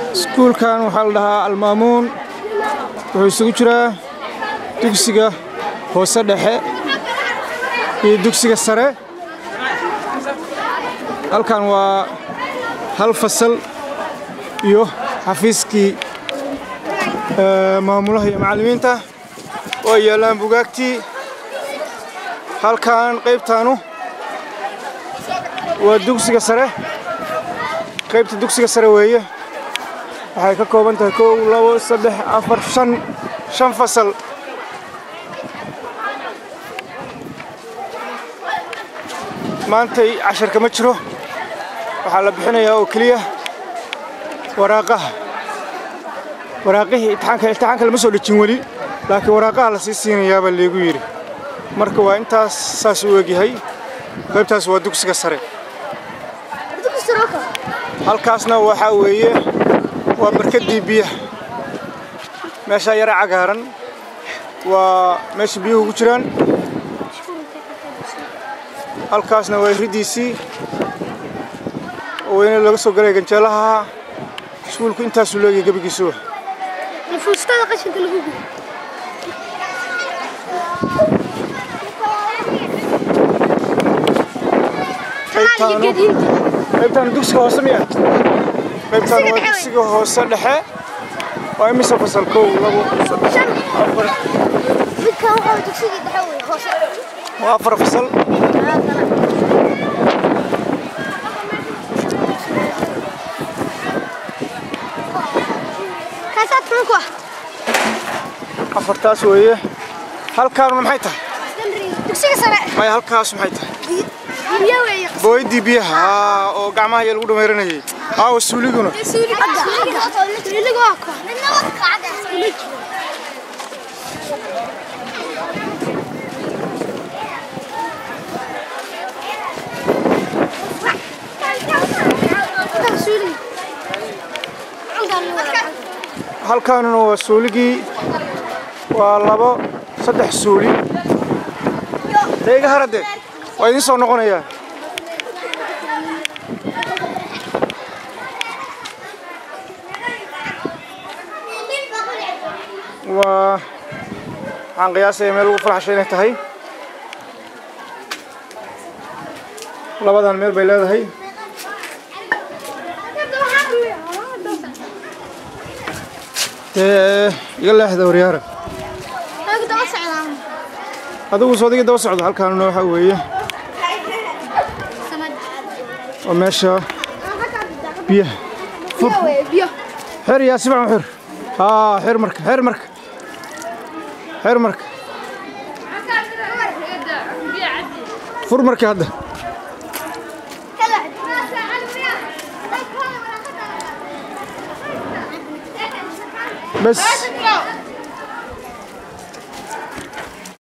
iskuulkan waxaa la dhahaa almaamuun wuxuu isugu jiraa dugsiga hoose dhexe iyo dugsiga sare halkan waa hal fasal iyo xafiiskii maamulaha iyo macallimiinta oo ay yaallaan bugaagtii halkan qaybtaanu waa dugsiga sare qaybta dugsiga sare weeye waxay ka kooban tahay kow labo saddex afar shan shan fasal maantay casharka ma jiro waxaa la bixinayaa oo keliya waraaqaha waraaqihii imtixaanka imtixaanka lama soo dhejin weli laakiin waraaqaha la sii siinayaabaa leegu yidhi marka waa intaas saas u egyahay qaybtaas waa dugsiga sare halkaasna waxaa weeye waa barkaddii biyaha meeshaa yara cagaaran waa meesha biyuhu ku jiraan halkaasna waa riddiisii oo weyne laga soo galay ganjeelaha iskuulku intaasuu leegyahay gebigiisuwa fuustada qashinka lagu gubo qaybtaanu qaybtaanu dugsiga hoose miya qaybtaanu waa dugsiga hoose dhexe waa imise fasal kow labo saddex afar midkan waxaa dugsigii dhexe wey hoose waa afar fasal kaasaa tumanku ah afartaas weeye halkaanuna maxay tahay dugsiga sare maya halkaas maxay tahay biyo weeye booyadii biyaha aa, oo gacmaha ayaa lagu dhamayranayay aawa suuliguna suuliga waa ko halkaanuna waa suuligii waa labo saddex suuli dee iga haradee waa idiin soo noqonayaa waa waxaan qiyaasaya meel ugu falaxshay inay tahay labadan meel bay leedahay dee iga leexda waryaara adigu soodigi daba socdo halkaanuna waxaa weeye waa meesha biyaha xer yaa sibacan xer haa xer marka xer marka xer marka fur markii hadda bes